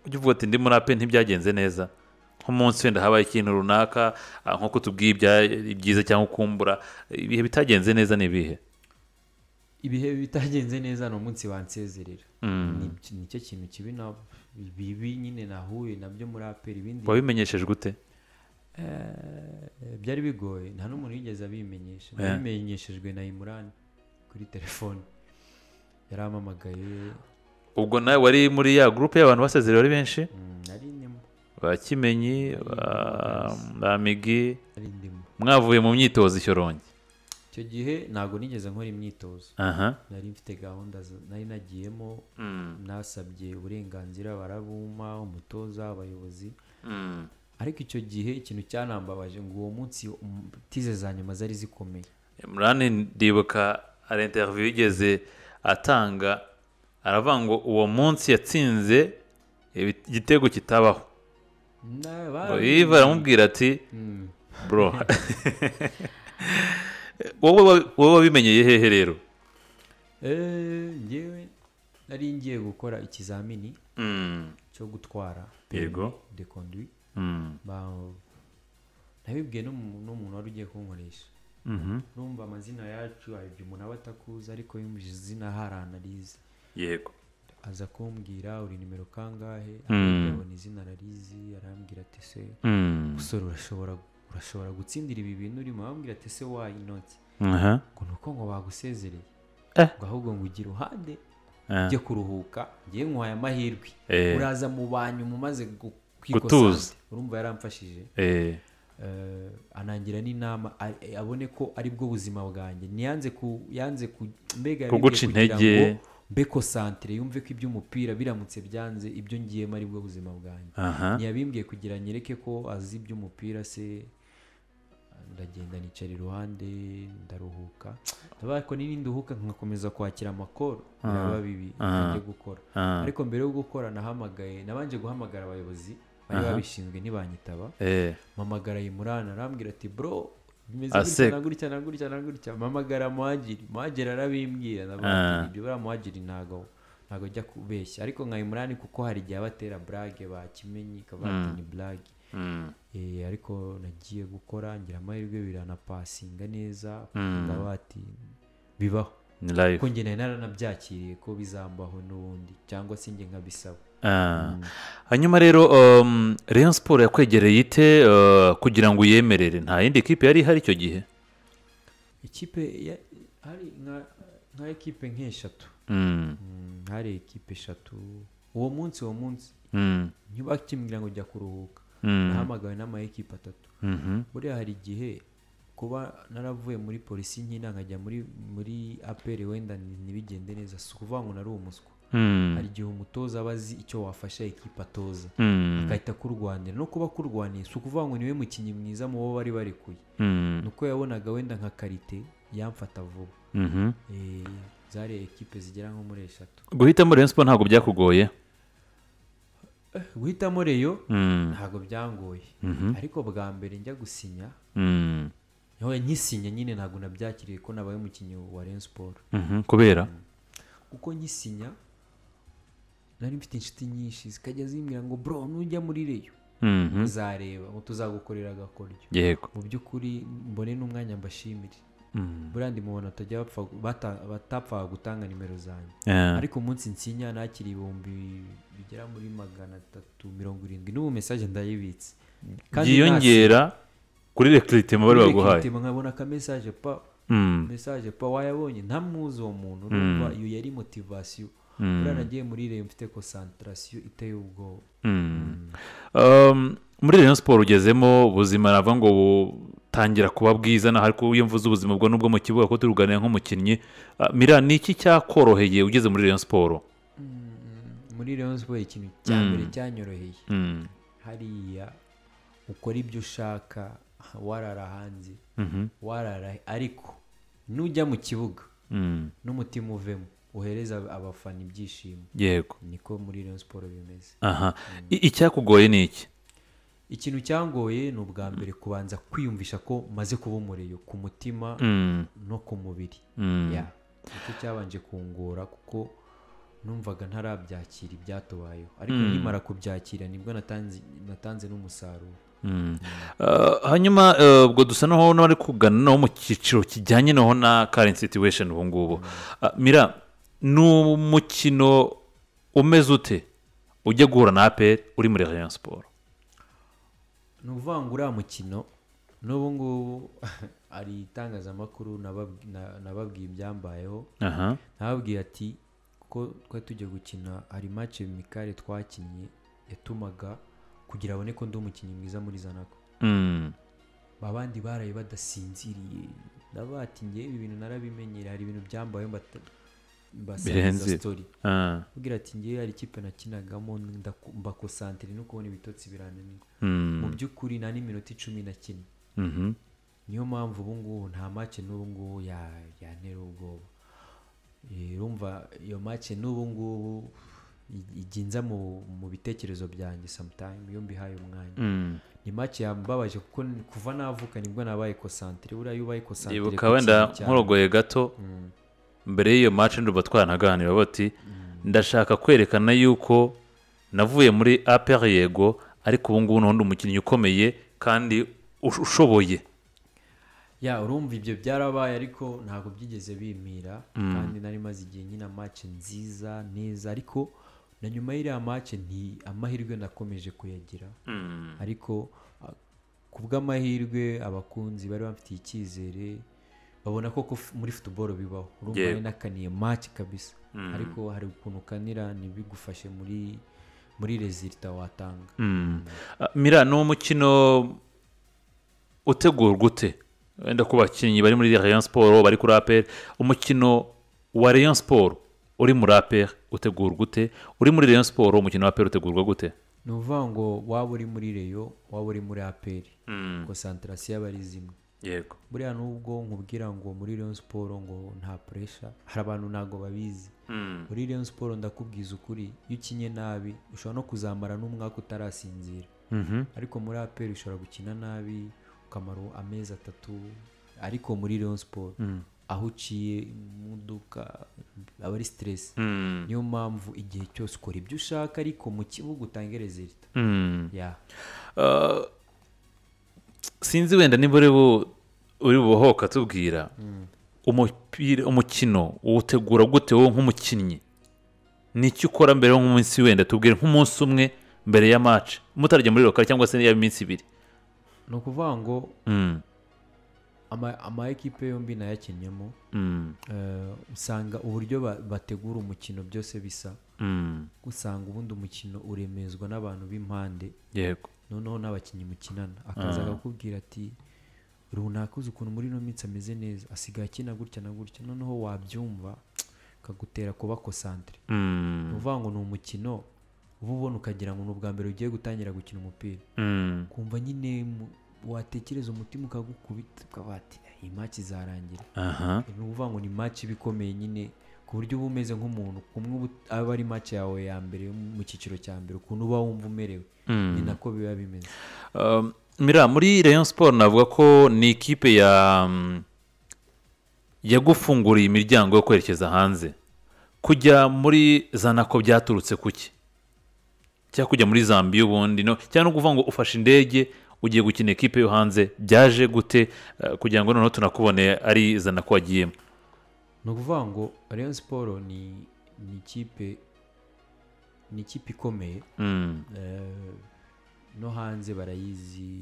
ujya uvuga ati ndimo rape ntibyagenze neza nk'umunsi wenda habaye ikintu runaka ah, nko kutubwiye ibya- ibyiza cyangwa ukumbura ibihe bitagenze neza ni ibihe ibihe bitagenze neza ni umunsi wansezerera Ni- nicyo kintu kibi na bibi nyine nahuye nabyo muri aperi ibindi wabimenyeshejwe ute Eh, byari bigoye nta n'umuntu yigeze abimenyesha Yeah. nabimenyeshejwe na imurani kuri telefone yarampamagaye ubwo nawe wari muri ya gurupe y'abantu basezerewe ari benshi mm, nari ndimo ba kimenyi ba ba migi nari ndimo mwavuye mu myitozo ishyorongi icyo gihe ntabwo nigeze nkora imyitozo aha nari mfite gahunda za- nari nagiyemo nasabye uburenganzira barabumpa umutoza abayobozi ariko icyo gihe ikintu cyanambabaje ngo uwo munsi um, tize za nyuma zari zikomeye imurani ndibuka hari interiviyu yigeze atanga aravuga ngo uwo munsi yatsinze ibi- igitego kitabaho Na- Ngo bari- Yves aramubwira ati Mm. bro wowe wa- wowe wabimenyeye hehe rero Eh, njyewe nari ngiye gukora ikizamini cyo gutwara Yego. permis de conduit Ba- nabibwiye n'umu- n'umuntu wari ugiye kunkoresha Mhm. numva amazina yacu hari igihe umuntu aba atakuzi ariko yumvise izina hari analize yego aza kumbwira uri nimero kangahe Mm. abona izina ararizi arambwira ati se Mm. musore urashobora urashobora gutsindira ibi bintu urimo arambwira ati se wayi inoti Aha. ngo ni uko ngo bagusezereye Eh. ngo ahubwo ngo ugire uhande Ah. ujye kuruhuka njyewe nkuhaye amahirwe Eh. uraza mu banyu mumaze gu- Gutuza. kwikosante. urumva yaramfashije Eh. Eh, anangira n'inama a- eh, abone ko ari bwo buzima bwanjye ntiyanze ku yanze ku mbega yabibwiye Kuguca kugira intege. ngo mbe konsantere yumve ko iby'umupira biramutse byanze ibyo ngiyemo ari bwo buzima bwanjye Aha. ntiyabimbwiye kugira nyereke ko azi iby'umupira se ndagenda nicara iruhande ndaruhuka ndabaye ko n'ibindi uhuka nkakomeza kwakira amakoro biraba bibi ntajya gukora Ah. ariko mbere yo gukora nahamagaye nabanje guhamagara abayobozi bari babishinzwe ntibanyitaba Eh. mpamagara yimurana arambwira ati bro bimeze Aseka. gutya na gutya na gutya na gutya mpamagara muhagiri muhagiri arabimbwira ndavuga Ah. ati, ibyo buriya muhagiri ntago ntago ajya kubeshya ariko nka yimurani kuko hari igihe aba atera burage bakimenyi ikavuga ati ni burage Mm. Eh, ariko nagiye gukora ngira amahirwe biranapasinga neza Mm. ndaba ati bibaho Ni kuko live. njye nari naranabyakiriye ko bizambaho n'ubundi cyangwa se njye nkabisaba Ah. hanyuma rero um, rayon siporo yakwegereye ite uh, kugira ngo uyemerere nta yindi kipe yari ihari icyo gihe ikipe ya- hari nka- nka ekipe nk'eshatu Mm. Mm, hari ekipe eshatu uwo munsi uwo munsi Mm. ntibakimbwira ngo jya kuruhuka Mm. nahamagawe n'ama ekipe atatu Mhm. buriya hari igihe kuba naravuye muri polisi nkina nkajya muri muri aperi wenda ni- ntibigende neza si ukuvuga ngo nari umuswa Mm. hari igihe umutoza aba azi icyo wafasha ekipa atoza Mm. agahita akurwanira no kuba akurwaniye si ukuvuga ngo niwe mukinnyi mwiza mu bo bari barekuye Mm. ni uko yabonaga wenda nka karite yamfata vuba Mhm. Eh, zari ekipe zigera nko muri eshatu guhitamo rayon siporo ntabwo byakugoye guhitamo reyo Mm. ntabwo byangoye Mhm. ariko bwa mbere njya gusinya Mm. aho nkisinya nyine ntabwo nabyakiriye ko nabaye umukinnyi wa Rayon Sport Mhm. kubera kuko nkisinya nari mfite inshuti nyinshi zikajya zimbwira ngo bro nujya muri reyo Mhm. uzareba ngo tuzagukorera agakoryo yego mu by'ukuri mbone n'umwanya mbashimire Mm. buriya ndi mu bantu batajya bapfa bata- batapfaga gutanga nimero zanjye Ah. ariko umunsi nsinya nakira ibihumbi bigera muri magana atatu mirongo irindwi n'ubu mesaje ndayibitse Kandi byiyongera kuri rekiritima bari baguhaye Rekiritima nkabona ka message pa Mm. message pa wayabonye ntamuzi uwo muntu urumva iyo yari motivasiyo buriya nagiye muri reyo mfite konsantarasiyo iteye ubwoba Mm. Um, muri Rayon Sport ugezemo ubuzima navuga ngo butangira kuba bwiza naho ariko iyo mvuze ubuzima bwo nubwo mu kibuga ko turuganira nk'umukinnyi Ah, mira ni iki cyakoroheye ugeze muri Rayon Sport muri reyo siporo ikintu cya Mm. mbere cyanyoroheye Mm. hariya ukora ibyo ushaka warara hanze Mhm. warara ariko nujya mu kibuga Mm. n'umutima uvemo uhereza abafana ibyishimo yego niko muri reyo siporo bimeze aha I- icyakugoye ni iki ikintu cyangoye ni ubwa mbere kubanza kwiyumvisha ko maze kuba umuriro ku mutima Mm. no ku mubiri Mm. Ya. nicyo cyabanje kungora kuko numvaga ntarabyakira ibyatubayeho ariko Mm. nkimara kubyakira nibwo natanze natanze n'umusaruro Mm. Uh, hanyuma uh, ubwo dusa naho n'abari kugana naho mu cyiciro kijyanye naho na current situation ubu ngubu Uh, mira ni umukino umeze ute ujya guhura na aperi uri muri rayon siporo ni ukuvuga ngo uriya mukino n'ubu ngubu hari itangazamakuru nababwi- na- nababwiye ibyambayeho aha nababwiye ati ko twari tujya gukina hari mace mikare twakinnye yatumaga kugira abone ko ndi umukinnyi mwiza muri zanako Mm. abandi baraye badasinziriye nabatingiye ibi bintu narabimenyere hari ibintu byambayeho mbata- mbasangiza Birenze. sitori Ah. ubwira ati ngewe hari ikipe nakinagamo ndaku- mbakosantire no kubona ibitotsi birananirwa Mm. mu by'ukuri nta n'iminota icumi na kimwe Mhm. niyo mpamvu ubu ngubu nta make n'ubu ngubu ya- yantera ubwoba Eh, urumva iyo make n'ubu ngubu i- ijya inza mu, mu bitekerezo byanjye sometime iyo mbihaye umwanya Mm. ni make yambabaje kuko ni- kuva navuka nibwo nabaye kosantire buriya iyo ubaye kosantire ku ndibuka kintu wenda cyane- nkurogoye gato Mm, mbere y'iyo match ndumva twanaganira bati mm. ndashaka kwerekana yuko navuye muri apr yego ariko ubu ngubu n'undi umukinnyi ukomeye kandi ush- ushoboye ya urumva ibyo byarabaye ariko ntabwo byigeze bimira kandi nari maze igihe nyine amace nziza neza ariko na nyuma y'iriya mace nti amahirwe nakomeje kuyagira ariko a- ku bw'amahirwe abakunzi bari bamfitiye icyizere babona ko ko f- muri futuboro bibaho urumva Yego. nari nakaniye mace kabisa Mm. ariko hari ukuntu ukanira ntibigufashe muri muri rezilita watanga Mm. Ah, mira ni umukino utegurwa ute wenda ku bakinnyi bari muri rayon siporo bari kuri apr umukino wa rayon siporo uri muri apr utegurwa ute uri muri rayon siporo umukino wa apr utegurwa gute ni ukuvuga ngo waba uri muri reyo waba uri muri aperi konsantarasiyo aba ari zimwe yego buriya nubwo nkubwira ngo muri Rayon Sport ngo nta puresha hari abantu ntabwo babizi muri Rayon Sport ndakubwiza ukuri iyo ukinye nabi ushobora no kuzamara n'umwaka utarasinzira Mhm. ariko muri APR ushobora gukina nabi ukamara amezi atatu ariko muri Rayon Sport aho uciye imodoka aba ari stress Mm. niyo mpamvu igihe cyose ukora ibyo ushaka ariko mu kibuga utange rezilita Mm. ya Uh, sinzi wenda niba uri bu- uri buhohoka tubwira umupira umukino uwutegura gute wowe nk'umukinnyi ni iki ukora mbere nk'umunsi wenda tubwire nk'umunsi umwe mbere ya match mutarajya muri rokari cyangwa se niya minsi ibiri ni ukuvuga ngo Mm, ama- ama ekipe yombi nayakinnyemo mm, Eh, usanga uburyo ba- bategura umukino byose bisa mm. usanga ubundi umukino uremezwa n'abantu b'impande yego noneho n'abakinnyi mukinana akaza Ah. akakubwira ati runaka uzi ukuntu muri ino minsi ameze neza asigaye akina gutya na gutya noneho wabyumva akagutera kuba kosantire ni Mm, ukuvuga ngo ni umukino uba ubona ukagira ngo ni ubwa mbere ugiye gutangira gukina umupira mm, kumva nyine mu- watekereza umutima ukagukubita ukavuga ati iyi maki izarangira aha ni ukuvuga ngo ni match iba ikomeye nyine ku buryo uba umeze nk'umuntu kumwe uba ut- aba ari match yawe ya mbere yo mu cyiciro cya mbere ukuntu uba wumva umerewe Mm. ni nako biba bimeze Um, mira muri rayon siporo navuga ko ni ikipe ya mm, yagufunguriye imiryango yo kwerekeza hanze kujya muri zanako byaturutse kuki cyangwa kujya muri zambiya ubundi no cyangwa no kuvuga ngo ufashe indege ugiye gukina ikipe yo hanze byaje gute eh, kugira ngo noneho tunakubone ari zanako wagiyemo ni ukuvuga ngo Rayon Sport ni ni ikipe ni ikipe ikomeye Mm, eh, no hanze barayizi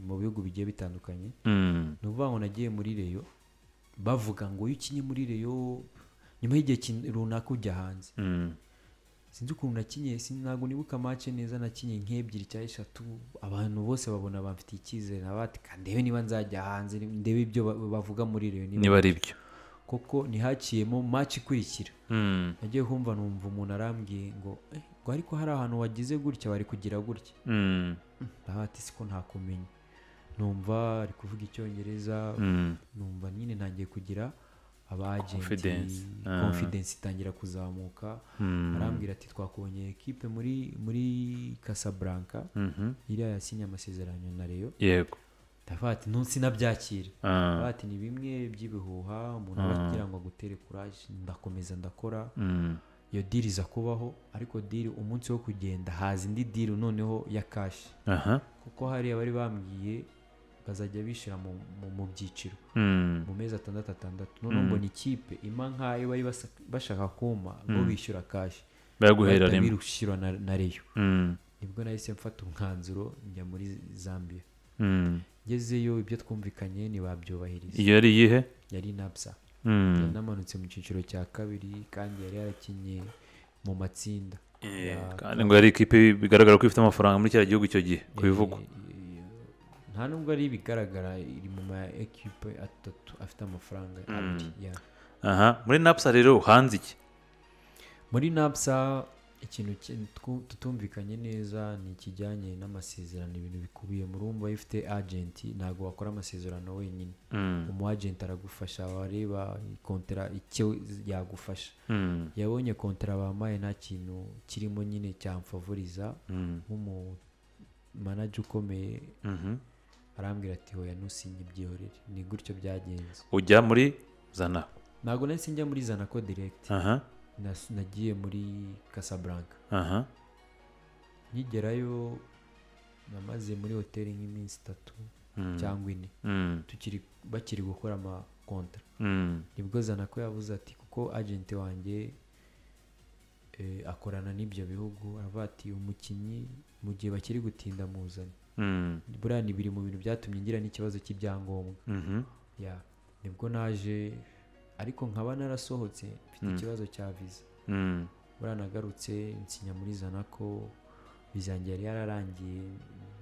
mu bihugu bigiye bitandukanye mm, ni ukuvuga ngo nagiye muri reyo bavuga ngo iyo ukinye muri reyo nyuma y'igihe kin- runaka ujya hanze mm, sinzi ukuntu nakinye sin- ntabwo nibuka mace neza nakinye nk'ebyiri cyangwa eshatu abantu bose babona bamfitiye icyizere nabatika ndebe niba nzajya hanze ndebe ibyo ba- bavuga muri reyo niba ari byo koko ntihaciyemo mace ikurikira Mm, nagiye kumva numva umuntu arambwiye ngo eh, ngo ariko hari ahantu wagize gutya wari kugira gutya mm, ndabati siko ntakumenya numva ari kuvuga icyongereza mm, numva nyine ntangiye kugira abagenti Confidence. Ah. confidence itangira kuzamuka mm, arambwira ati twakubonye ekipe muri muri Casablanca mhm, iriya yasinye amasezerano na Rayon yego ndavuga ati ntunsi nabyakira Ah, ndavuga ati ni bimwe by'ibihuha umuntu aba agira ngo agutere kuraje ndakomeza ndakora mm, iyo diri iza kubaho ariko diri umunsi wo kugenda haza indi diri noneho ya kashi aha kuko hariya bari bambwiye bazajya bishyira mu- mu- mu byiciro Mm. mu mezi atandatu atandatu noneho mbona ikipe ima nk'ayo bari basa- bashaka kuma bo bishyura kashi baraguhera bahita rimwe birushyira na na reyo Mm. nibwo nahise mfata umwanzuro njya muri zambia Mm. ngezeyo ibyo twumvikanye ntibabyubahiriza iyo ari iyihe yari napsa Mm. yari namanutse mu cyiciro cya kabiri kandi yari yarakinnye mu matsinda Eh, Ya- kandi ngo yari ikipe bigaragara ko ifite amafaranga muri cya gihugu icyo gihe ku bivugwa Eh, nta nubwo ari ibigaragara iri mu ma ekipe atatu afite amafaranga abiri ya aha muri napsa rero hanze iki muri napsa ikintu ki- twu- tutumvikanye neza ni ikijyanye n'amasezerano ibintu bikubiyemo urumva iyo ufite agenti ntabwo wakora amasezerano wenyine Mm. umu agenti aragufasha wareba kontera icyo yagufasha Mm. yabonye kontera bampaye nta kintu kirimo nyine cyamfavoriza Mm. nk'umu manager ukomeye Mhm. arambwira ati hoya ntusinye ibyihorere ni gutyo byagenze ujya muri zana ntabwo nahise njya muri zanako direct aha Nas- nagiye muri casablanca aha nkigerayo namaze muri hoteli nk'iminsi itatu Mm. cyangwa ine Mm. tukiri bakiri gukora amakontra Mm. nibwo zanako yavuze ati kuko agenti wanjye eh, akorana n'ibyo bihugu aravuga ati umukinnyi mu gihe bakiri gutinda muzane Mm. buriya ni biri mu bintu byatumye ngira n'ikibazo cy'ibyangombwa Mhm. ya nibwo naje ariko nkaba narasohotse mfite ikibazo cya viza Mm. buranagarutse nsinya muri zanako viza yanjye yari yararangiye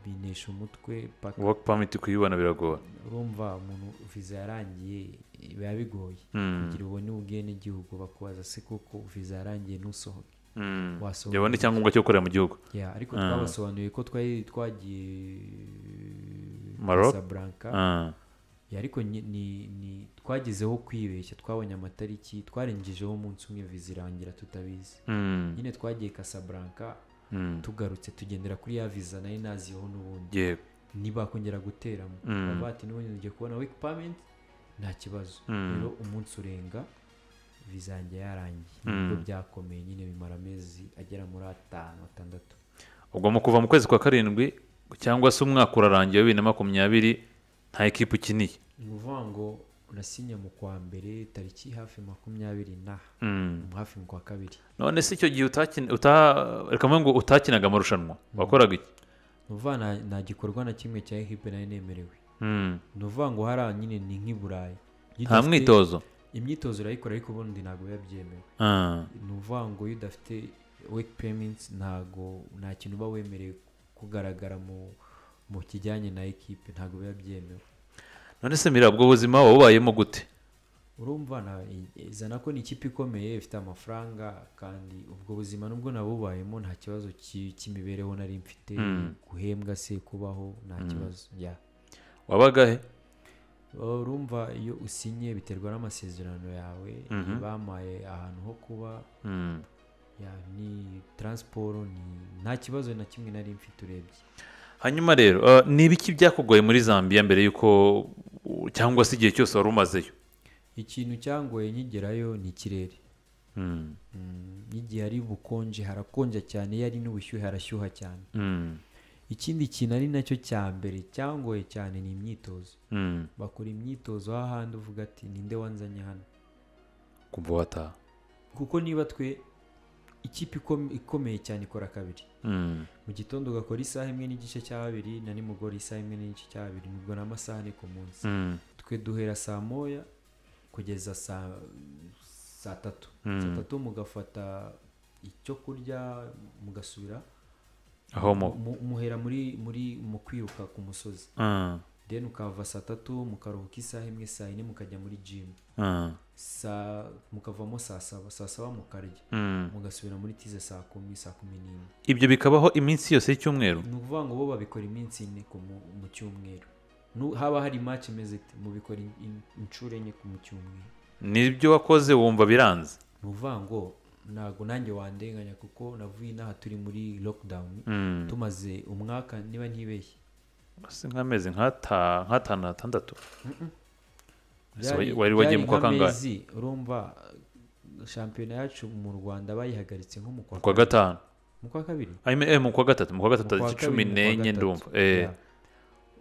binesha umutwe paka work permit kuyibona biragora urumva umuntu viza yarangiye biba bigoye Mm. kugira ubone ubwenegihugu bakubaza se koko viza yarangiye ntusohoke Mm. wasohoka yabona icyangombwa cyo gukorera mu gihugu ya ariko Ah. twabasobanuriye ko twari twagiye Maroc? Casablanca. Ah. Ya, ariko ni, ni, ni twagezeho kwibeshya twabonye amatariki twarengejeho umunsi umwe viza irangira tutabizi Mm. nyine twagiye kasabranka Mm. tugarutse tugendera kuri ya viza nari naziyeho n'ubundi yego ntibakongera guteramo Mm. bavuga ati n'ubundi ugiye kubona wiki pamenti nta kibazo Mm. rero umunsi urenga viza yanjye yarangiye nibwo Mm. byakomeye nyine bimara amezi agera muri atanu atandatu ubwo mu kuva mu kwezi kwa karindwi cyangwa se umwaka urarangiye wa bibiri na makumyabiri nta ekipa ukiniye ni ukuvuga ngo nasinya mu kwa mbere tariki hafi makumyabiri na Mm. hafi mu kwa kabiri none se icyo gihe utakina uta- reka mvuge ngo utakinaga amarushanwa wakoraga iki ni ukuvuga nta nta gikorwa na kimwe cya ekipe nari nemerewe Mm. ni ukuvuga ngo hariya nyine ni nk'i burayi Iyo nta udafite- mwitozo imyitozo urayikora ariko ubundi ntabwo biba byemewe Ah. ni ukuvuga ngo iyo udafite weki peyiminti ntabwo nta kintu uba wemerewe kugaragara mu mu kijyanye na ekipe ntabwo biba byemewe none se mira ubwo buzima wabubayemo gute urumva na- zana ko ni ikipe ikomeye ifite amafaranga kandi ubwo buzima nubwo nabubayemo nta kibazo ki- cy'imibereho nari mfite Mm. guhembwa se kubaho nta kibazo ya wabaga he urumva iyo usinye biterwa n'amasezerano yawe Mhm. bampaye ahantu ho kuba Mm. ya, ni taransiporo ni nta kibazo na kimwe nari mfite urebye hanyuma rero ah, ni ibiki byakugoye muri zambia mbere y'uko cyangwa se igihe cyose wari umazeyo ikintu cyangoye nkigerayo ni ikirere Mm. Mm, n'igihe hari ubukonje harakonja cyane iyo ari n'ubushyuhe harashyuha cyane Mm. ikindi kintu ari nacyo cya mbere cyangoye cyane ni imyitozo Mm. bakora imyitozo hahandi uvuga ati ninde wanzanye hano kumva wataha kuko niba twe ikipe ikome- ikomeye cyane ikora kabiri Mm. mu gitondo ugakora isaha imwe n'igice cya babiri na nimugoroba isaha imwe n'igice cya babiri nubwo ni amasaha ni ku munsi Mm. twe duhera saa moya kugeza saa saa tatu saa Mm. tatu mugafata icyo kurya mugasubira aho mu mu- muhera muri muri mu kwiruka ku musozi Ah. then ukava saa tatu mukaruhuka isaha imwe saa yine mukajya muri jimu Ah. saa mukavamo saa saba saa saba mukarya Mm. mugasubira muri tize saa kumi saa kumi n'imwe ibyo bikabaho iminsi yose y'icyumweru ni ukuvuga ngo bo babikora iminsi ine ku mu- mu cyumweru Nu- haba hari match imeze ite mubikora in- in- inshuro enye ku mu cyumweru nibyo wakoze wumva biranze ni ukuvuga ngo ntabwo nanjye wandenganya kuko navuye inaha turi muri lockdown Mm. tumaze umwaka niba ntibeshye se nk'amezi nk'ata- nk'atanu atandatu Ese Byari- wari wagiye byari mu kwa kangahe nk'amezi urumva shampiyona yacu mu rwanda bayihagaritse nko mu kwa ku wa gatanu mu kwa kabiri I mean, eh, mu kwa gatatu mu kwa gatatu Mu kwa tariki cumi kabiri, mu kwa n'enye gatatu. ndumva Eh, Yeah.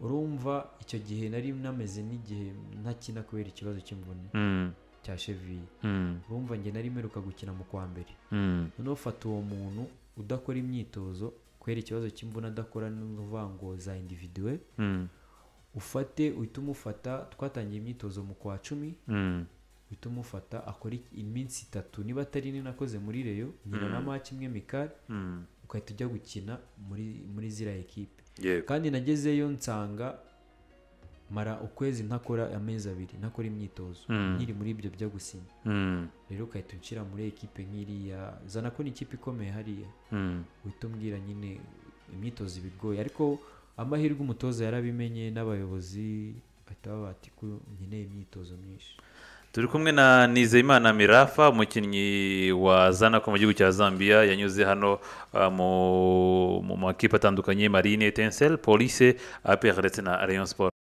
urumva icyo gihe nari nameze n'igihe ntakina kubera ikibazo cy'imvune mm, cya cheviye mm, urumva njye nari mperuka gukina mu kwa mbere mm, noneho fata uwo muntu udakora imyitozo kubera ikibazo cy'imvune adakora n'uvuga ngo za individuwe mm, ufate uhita umufata twatangiye imyitozo mu kwa cumi mm, uhita umufata akora iki- iminsi itatu niba atari ine nakoze muri reyo nkina Mm. na maci imwe mikari mm. ukahita ujya gukina muri muri ziriya ekipe yego kandi nagezeyo nsanga mara ukwezi ntakora amezi abiri ntakora imyitozo Mm. nkiri muri ibyo byo gusinya Mm, rero ukahita unshyira muri ekipe nk'iriya zana ko ni ikipe ikomeye hariya mm, uhita umbwira nyine imyitozo iba igoye ariko amahirwe umutoza yarabimenye n'abayobozi bahita baba bati ko nkeneye imyitozo myinshi turi kumwe na nizeyimana mirafa umukinnyi wa zanako mu gihugu cya zambia yanyuze hano uh, mu mu makipe atandukanye marine tensel police apr ndetse na rayon sport